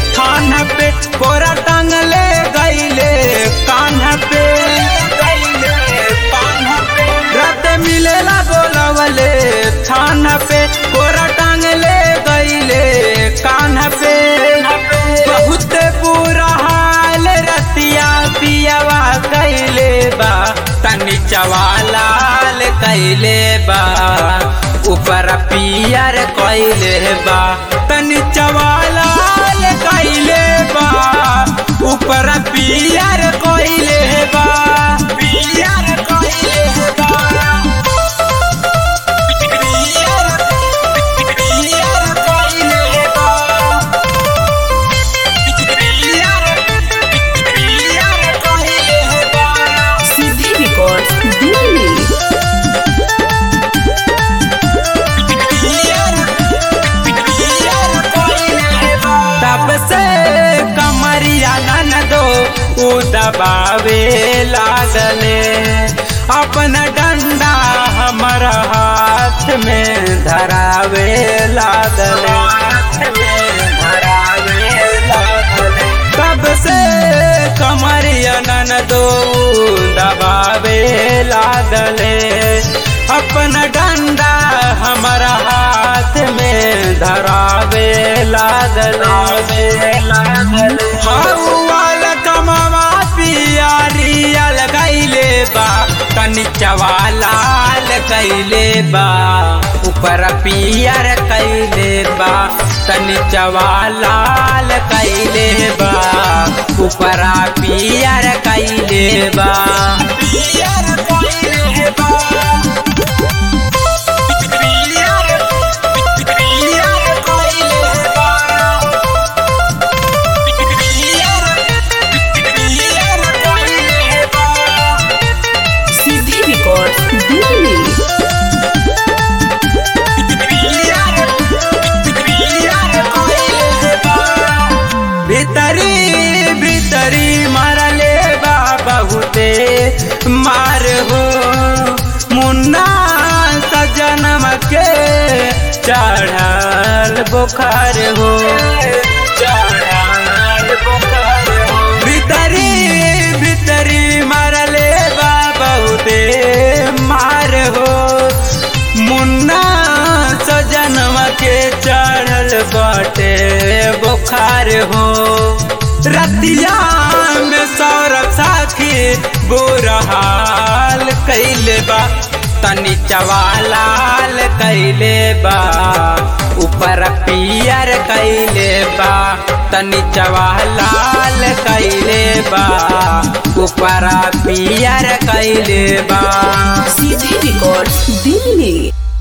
थान पे कोरा टांगले गईले कान पे रात मिलेला बोलवले थान पे कोरा टांगले गईले कान पे बहुत बुरा हाल रतिया पियावा कैले बा तनी चवालाल कैले बा ऊपर पियर कैले बा तनी चवालाल कैले बा ऊपर पियर कैले बा पियर कैले बा पियर पियर कैले बा सीधी रिकॉर्ड दिल्ली तब से कमरिया नन दो उ दबावे लागले अपन डंडा हमर हाथ में धरावे लागले तब से कमरिया नन दो दबावे लागले अपन डंडा हमर हाथ में धरावे लागले हौवाल कमवा पियारियल गईले बा तनी चवालाल कैले बा ऊपर पियर कैले बा तनी चवालाल कैले बा ऊपर पियर कैले बा पियर कैले बा सीधी रिकॉर्ड दिल्ली भीतरी भीतरी मारले बा बहुते मार हो मुन्ना सजनम के चढ़ल बुखार हो चढ़ल बुखार हो भीतरी भीतरी मारले बा बहुते मार हो मुन्ना सजनवा के चढ़ल बाटे बुखार हो रतिया में सौरभ साखी बुरा हाल कैले बा तनी चवालाल कैले बा ऊपर पियर कैले बा तनी चवालाल कैले बा ऊपर पियर कैले बा सीधी रिकॉर्ड दिल्ली